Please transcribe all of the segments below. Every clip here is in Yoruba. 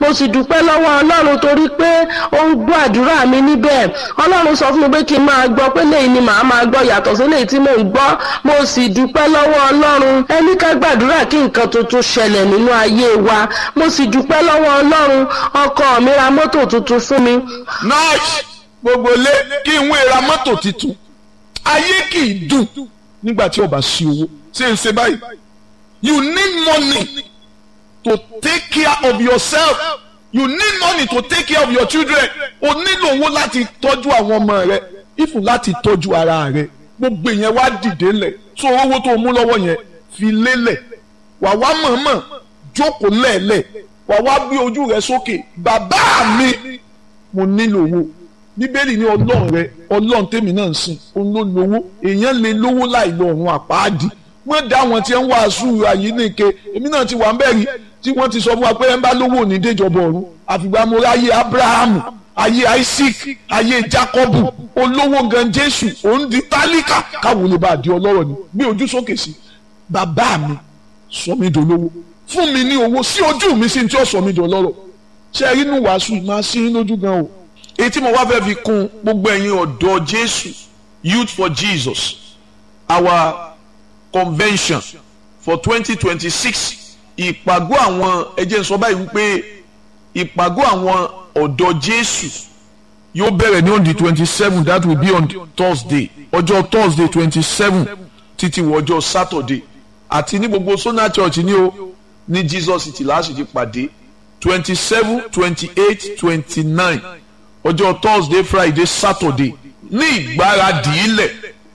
mo sì dúpẹ́ lọ́wọ́ ọlọ́run torí pé ó ń gbọ́ àdúrà mi níbẹ̀ ọlọ́run sọ fún mi pé kí n máa gbọ́ pé lẹ́yìn ni màá máa gbọ́ yàtọ̀ sí lẹ́yìn tí mò ń gbọ́ mo sì dúpẹ́ lọ́wọ́ ọlọ́run ẹni ká gbàdúrà kí nǹkan tuntun ṣẹlẹ̀ nínú ayé wa mo sì dúpẹ́ lọ́wọ́ ọlọ́run ọkọ mi ra mọ́tò tuntun fún mi nice gbogbo lé kí n wé ra mọ́tò tuntun ayé kì í dùn nígbà tí o bá sí owó ṣé n ṣe báyìí you need money to take care of yourself you need money to take care of your children o nílò owó láti tọ́jú àwọn ọmọ rẹ ifun láti tọ́jú ara rẹ gbogbo ìyẹn wá dìde lẹ̀ so owó tó o mú lọ́wọ́ yẹn fi lélẹ̀ wà wá mọ̀ọ́mọ̀ jókòó lẹ́ẹ̀lẹ̀ wà wá gbé ojú rẹ sókè bàbá mi mo nílò owó bíbélì ní ọlọ́run rẹ ọlọ́run tèmi náà ń sìn òun ló lówó èèyàn lè lówó láì lọ ọ̀run àpáàdì wọ́n dá àwọn tí ń wàásù àyíníke èmi náà ti wà ń bẹ̀rí tí wọ́n ti sọ fún wa pé ẹ ń bá lówó ní déjọba ọ̀run àfìgbà mo ráyé abrahamu ayé isaac ayé jacobu olówó gan jésù òun di tálíkà káwọn lè bá di ọlọ́rọ̀ ni gbé ojú sókè sí bàbá mi sọ mi dolówó fún mi ní owó sí ojú mi sí ní tí ó sọ mi dọlọ́rọ̀ ṣe é inú wàásù máa sí lójú gan o èyí tí mo wá fẹ́ fi kún gbogbo ẹ̀yin ọ̀dọ́ jésù youth for jesus our convention for twenty twenty six ìpàgọ́ àwọn ẹjẹ́ sọ báyìí wípé ìpàgọ́ àwọn ọ̀dọ́ jésù yóò bẹ̀rẹ̀ ní on the twenty seven that will be on thursday ọjọ́ thursday twenty seven títí wọ ọjọ́ saturday àti ní gbogbo sona church ní o ní jesus city láti ti pàdé twenty seven twenty eight twenty nine ọjọ́ thursday friday saturday ní ìgbáradì ilẹ̀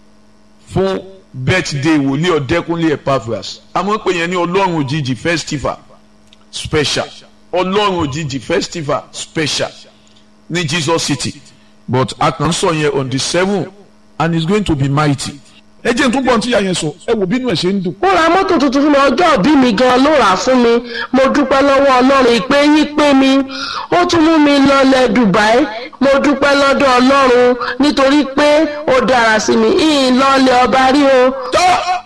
fún birthday wòlíì ọ̀dẹ́kúnlé epaphras àmọ́ pé yẹn ní ọlọ́run òjijì festival special ọlọ́run òjijì festival special ní jesus city but a kàn sọ yẹn on the seven and it's going to be mighty ẹ jẹ́ n tún gbọ́n tí ìyá yẹn sọ ẹ wò bínú ẹ̀ ṣe ń dùn. ó ra mọ́tò tuntun fún mi ọjọ́ òbí mi gan ló rà á fún mi mo dúpẹ́ lọ́wọ́ ọlọ́run ìpè yín pé mi ó tún mú mi lọlẹ̀ dubai mo dúpẹ́ lọ́dọ̀ ọlọ́run nítorí pé ó dára sí mi ìyìn lọlẹ̀ ọba rí o. tọ́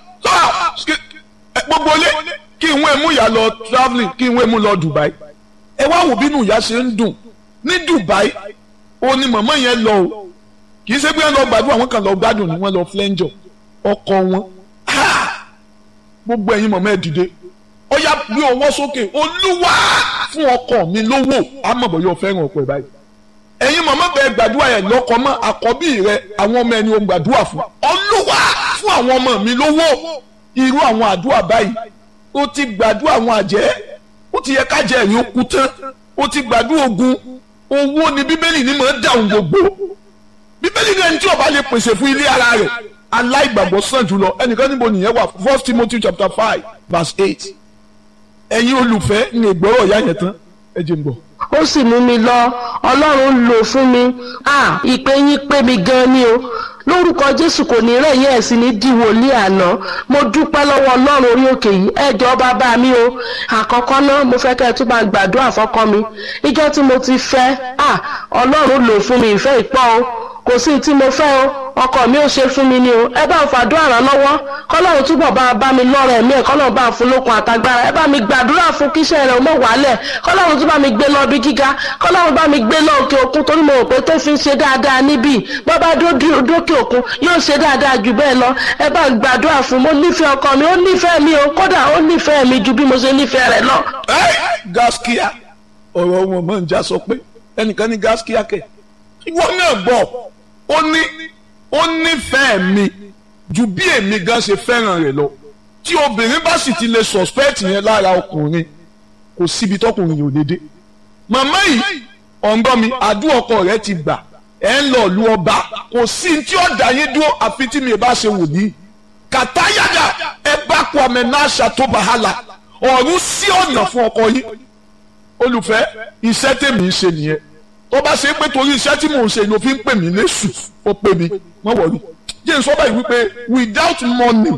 tọ́ gbogbo ilé kí n wé mú ìyá lọ travelling kí n wé mú lọ dubai ẹ wá wò bínú ìyá ṣe ń dùn ní dubai ó ní màmá yẹn lọ o kì í ṣe pé wọn lọ gbàdúrà wọn kàn lọ gbádùn ni wọn lọ flẹ́ńjọ ọkọ wọn gbogbo ẹ̀yin mọ̀mọ́ ẹ̀ dìde ó yá gbé ọwọ́ sókè olúwa fún ọkọ mi lówó àmọ̀bọ̀ yóò fẹ́ràn ọkọ ẹ̀ báyìí ẹ̀yin mọ̀mọ́ bẹ́ẹ̀ gbàdúrà yẹn lọ́kọ mọ́ àkọ́bí rẹ àwọn ọmọ ẹni o gbàdúrà fún olúwa fún àwọn ọmọ mi lówó irú àwọn àdúrà báyìí ó ti gbàdúrà àwọn àjẹ́ ó ti yẹ kájẹ́ ẹ̀rín ó kú tán ó ti gbàdúrà ogun owó ni bíbélì ní mọ̀ ń dáhùn gbogbo bíbélì ní ẹni tí ó bá lè pèsè fún ilé ara rẹ̀ aláìgbàgbọ́ sàn jùlọ ẹnìkan níbo nìyẹn wà first timothy chapter five verse eight ẹ̀yin olùfẹ́ ní ìgbọ́rọ̀ ìyá yẹn tán ẹ jẹ́ n bọ̀. ó sì mú mi lọ ọlọ́run lò fún mi à ìpè yín pé mi gan ni o lórúkọ jésù kò ní rẹ̀ yẹ́ ẹ̀ sì ní di wòlíì àná mo dúpẹ́ lọ́wọ́ ọlọ́run orí òkè yìí ẹjọ́ bàbá mi o àkọ́kọ́ náà mo fẹ́ kẹ́ ẹ tún bá gbàdúrà fọ́kọ mi ìjọ́ tí mo ti fẹ́ à ọlọ́run lò fún mi ìfẹ́ ìpọ́ o kò sí tí mo fẹ́ o ọkọ mi ò ṣe fún mi ni o ẹ bá ń fàdúrà ràn lọ́wọ́ kọ́lọ́run túbọ̀ bá bá mi lọ́rọ̀ ẹ̀mí ẹ̀ kọ́lọ́run bá fún lókun àtagbára ẹ bá mi gbàdúrà fún kíṣẹ́ rẹ̀ mọ̀ wálẹ̀ kọ́lọ́run tún bá mi gbé lọ bí gíga kọ́lọ́run bá mi gbé lọ òkè òkun torí mo rò pé tó fi ń ṣe dáadáa níbí bọ́bá dókè òkun yóò ṣe dáadáa jù bẹ́ẹ̀ lọ ẹ bá gbàdúrà fún mo nífẹ̀ẹ́ ọkọ mi ó nífẹ̀ẹ́ mi o kódà ó nífẹ̀ẹ́ mi ju bí mo ṣe nífẹ̀ẹ́ rẹ̀ lọ. gaskia ọ̀rọ̀ wọn mọ̀ ń já sọ pé ẹnìkan ní gaskia kẹ̀ ìwọ náà gbọ́ ó ní ó nífẹ̀ẹ́ mi ju bí èmi gan ṣe fẹ́ràn rẹ̀ lọ tí obìnrin bá sì ti lè suspect yẹn lára ọkùnrin kò síbi tọkùnrin yóò dédé màmá yìí ọ̀ǹgbọ́n mi àdúrà ọkọ rẹ̀ ti gbà ẹ̀ ń lọ lu ọba kò sí tí ó dá yín dúró àfi tí mi bá ṣe wò ní kàtáyàdà ẹ bá kó àmì náà ṣàtúbàhálà ọ̀run sí ọ̀nà fún ọkọ yín olùfẹ́ iṣẹ́ tèmi ń ṣe nìyẹn tó bá ṣe pé torí iṣẹ́ tí mò ń ṣe ló fi ń pè mí lẹ́sù ó pè mí wọ́n wọ̀rí jẹ́ n sọ báyìí wípé without money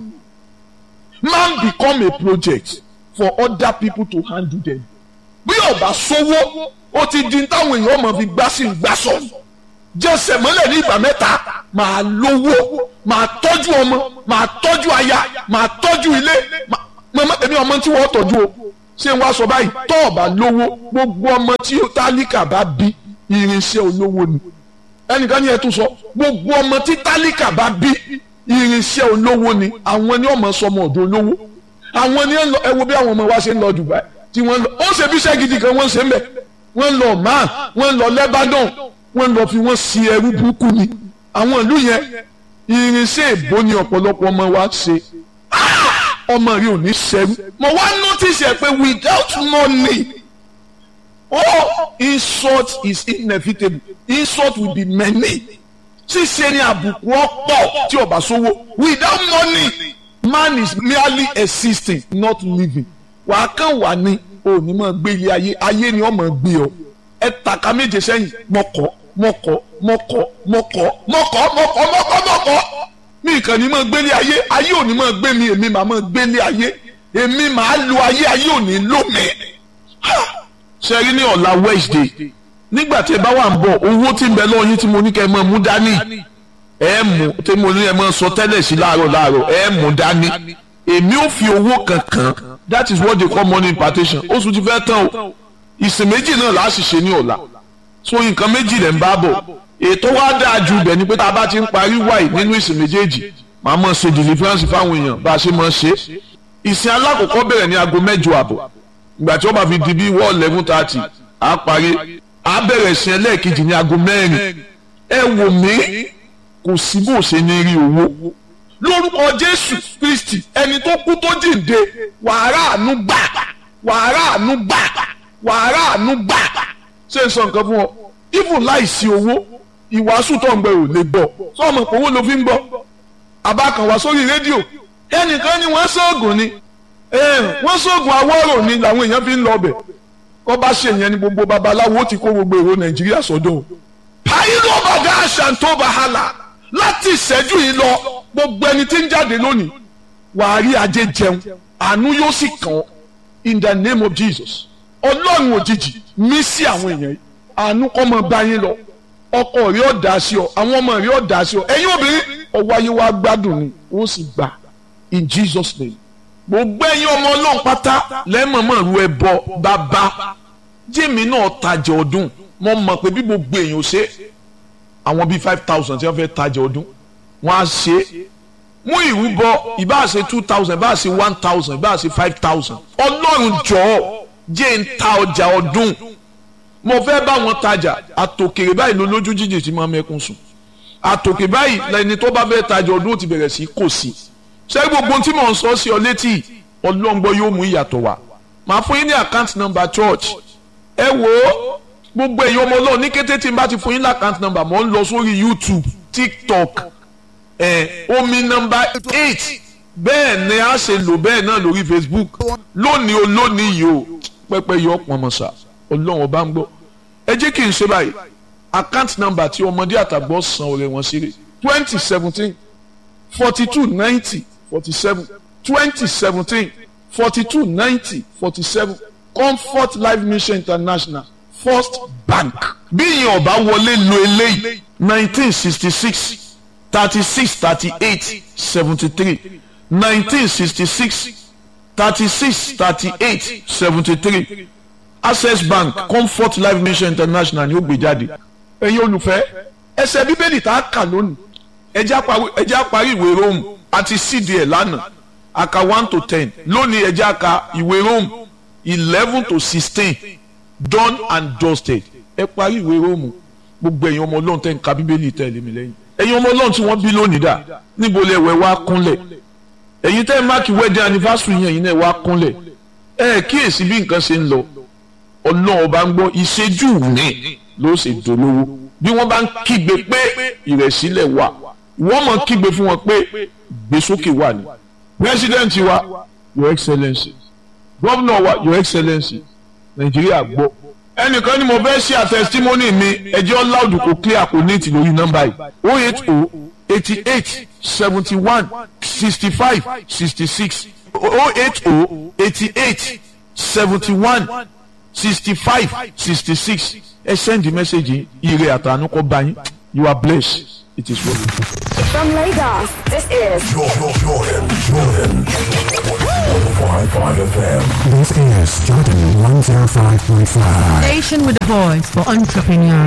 man become a project for other people to handle them bí ọba sówó ó ti di táwọn èèyàn ọmọ fi gbá sí gbá sọ jẹsẹ̀ mọ́lẹ̀ ní ìgbà mẹ́ta màá lówó màá tọ́jú ọmọ màá tọ́jú aya màá tọ́jú ilé màmá èmi ọmọ tí wọ́n tọ́jú o ṣé wàá sọ báyìí tó o bá lówó gbogbo ọmọ tí tálíkà bá bí irinṣẹ́ olówó ni ẹnìkan ní ẹ tún sọ gbogbo ọmọ tí tálíkà bá bí irinṣẹ́ olówó ni àwọn ni ọmọ sọmọ ọ̀dọ̀ olówó àwọn ni ẹ wo bí àwọn ọmọ wa ṣe ń lọ Dubai tí wọ́n lọ ó ṣe bí iṣẹ́ gidi kan wọ́n ṣe ń bẹ̀ wọ́n lọ man wọ́n lọ Lebanon wọ́n lọ fi wọ́n si ẹrú burúkú ni àwọn ìlú yẹn irinṣẹ́ ìbò ni ọ̀pọ̀lọpọ̀ ọmọ wa ṣe ọmọ rí ò ní ṣẹ́rú mo wá notice ẹ pé without money oh insult is inevitable insult will be many ṣíṣe ni àbùkù ọ̀pọ̀ tí ó bá sówó without money man is merely existing not living wàá kàn wà ní òní máa gbé ilé ayé ayé ni ó máa gbé ọ ẹ tàka méje sẹ́yìn mọ́kọ́ mọ́kọ́ mọ́kọ́ mọ́kọ́ mọ́kọ́ mọ́kọ́ mọ́kọ́ mọ́kọ́ mi kàn ní máa gbélé ayé ayé òní máa gbé mi èmi màá máa gbélé ayé èmi màá lo ayé ayé òní lò mí. ṣe rí ní ọ̀la Wednesday nígbà tí ẹ bá wà ń bọ̀ owó tí ń bẹ lọ́wọ́ yín tí mo ní kẹ́ ẹ máa mú dání ẹ mú tí mo ní ẹ máa sọ tẹ́lẹ̀ sí láàárọ̀ láàárọ̀ ẹ mú dání èmi ò fi owó kankan that is what they call money impartation oṣù ti fẹ́ tán o ìsìn méjì náà là á sì ṣe ní ọ̀la so nǹkan méjì lẹ̀ ń bá bọ̀ ètò wa dáa ju ibẹ̀ ni pé tá a bá ti ń parí wáyé nínú ìsìn méjèèjì màá mọ̀ ṣe deliverance fáwọn èèyàn bá a ṣe mọ̀ ṣe ìsìn alákọ̀ọ́kọ́ bẹ̀rẹ̀ ní aago mẹ́jọ àbọ̀ ìgbà tí wọ́n bá fi di bí wọ́ọ̀ eleven thirty á parí á bẹ̀rẹ̀ ìsìn ẹlẹ́ẹ̀kejì ní aago mẹ́rin ẹ wò mí kò sí bó ṣe ní rí owó lórúkọ Jésù Kristi ẹni tó kú tó jíǹde wàhálà àánú gbà wàhálà àánú gbà wàhálà àánú gbà ṣé n sọ nǹkan fún ọ even láìsí owó ìwàásù tó ń gbẹ ò lè gbọ́ sọmọ pé owó ló fi ń gbọ́ àbákan wá sórí rédíò ẹnìkan ni wọ́n sóògùn ni wọ́n sóògùn awọ́rò ni làwọn èèyàn fi ń lọ ọbẹ̀ kọ́ bá ṣe yẹn ni gbogbo babaláwo ti kó gbogbo èrò nàìjíríà sọ́dọ̀ pàìlú ọbàdà àṣàǹtó bàhálà láti ìṣẹ́jú yìí lọ gbogbo ẹni tí ń jáde lónìí wàá rí ajé jẹun àánú yóò sì kàn ọ́ in the name of Jesus ọlọ́run òjijì mí sí àwọn èèyàn yìí àánú kọ́ mọ bá yín lọ ọkọ rí ọ̀dà sí ọ àwọn ọmọ rí ọ̀dà sí ọ ẹ̀yin obìnrin ọwọ́ ayé wa gbádùn ni ó sì gbà in Jesus name gbogbo ẹ̀yin ọmọ ọlọ́run pátá lẹ́mọ̀mọ́ ru ẹbọ bàbá jẹ́mi náà tajà ọdún mo mọ̀ pé bí gbogbo èèyàn ṣe àwọn bíi five thousand tí wọ́n fẹ́ tajà ọdún wọ́n á ṣe mú ìrúbọ ìbá ṣe two thousand ìbá ṣe one thousand ìbá ṣe five thousand ọlọ́run jọ̀ọ́ jẹ́ ń ta ọjà ọdún mo fẹ́ bá wọn tajà àtòkèrè báyìí ló lójú jíjìn tí máa mẹ́kún sùn àtòkè báyìí lẹni tó bá fẹ́ tajà ọdún ó ti bẹ̀rẹ̀ sí kò sí ṣé gbogbo tí mò ń sọ sí ọ létí ọlọ́ngbọ́n yóò mú ìyàtọ̀ wá màá fún yín ní account number church ẹ wò ó gbogbo èèyàn ọmọ ọlọ́run ní kété tí n bá ti fún yín ní account number mò ń lọ sórí YouTube TikTok ẹ omi number eight bẹ́ẹ̀ ni a ṣe lò bẹ́ẹ̀ náà lórí Facebook lónìí o lónìí yìí o pẹ́pẹ́ yọ pọnmọ́sà ọlọ́run ọba ń gbọ́ ẹ jẹ́ kí n ṣe báyìí account number tí ọmọdé àtàgbọ́ san ọ̀rẹ́ wọn sí rè twenty seventeen forty two ninety forty seven twenty seventeen forty two ninety forty seven comfort life mission international first bank bí ìyẹn ọba wọlé lo eléyìí nineteen sixty six thirty six thirty eight seventy three nineteen sixty six thirty six thirty eight seventy three access bank comfort life mission international ni ó gbé jáde ẹ̀yin olùfẹ́ ẹsẹ̀ bíbélì tá a kà lónìí ẹ jẹ́ á parí ìwé rome àti cd ẹ̀ lánàá aka one to ten lónìí ẹ jẹ́ á ka ìwé rome eleven to sixteen done and dusted ẹ parí ìwé rome gbogbo ẹ̀yin ọmọ ọlọ́run tẹ́ ń ka bíbélì tẹ̀lé mi lẹ́yìn ẹ̀yin ọmọ ọlọ́run tí wọ́n bí lónìí dà níbo lẹ wẹ̀ wá kúnlẹ̀ ẹ̀yin tẹ́ máàkì wedding anniversary yẹn ẹ̀yin náà wá kúnlẹ̀ ẹ kíyèsí bí nǹkan ṣe ń lọ ọlọ́run ọba ń gbọ́ ìṣẹ́jú ní ló ṣe dolówó bí wọ́n bá ń kígbe pé ìrẹ̀sílẹ̀ wà wọ́n mọ̀ kígbe fún wọn pé gbèsókè wà ní. president wa your excellency governor wa your excellency nàìjíríà gbọ́. ẹnìkan ni mo fẹ́ ṣe àtẹ̀sítímọ́nì mi ẹjẹ́ ọ̀làdù kò clear kò ní ti lórí nọ́mbà yìí o eight o eighty eight seventy one sixty five sixty six o eight o eighty eight seventy one sixty five sixty six ẹ send the message ire àtànú kọ bá yín you are blessed it is well with you. From Lagos, this is Jordan, Jordan, Jordan. 105.5 FM. This is Jordan 105.5. Station with a voice for entrepreneurs.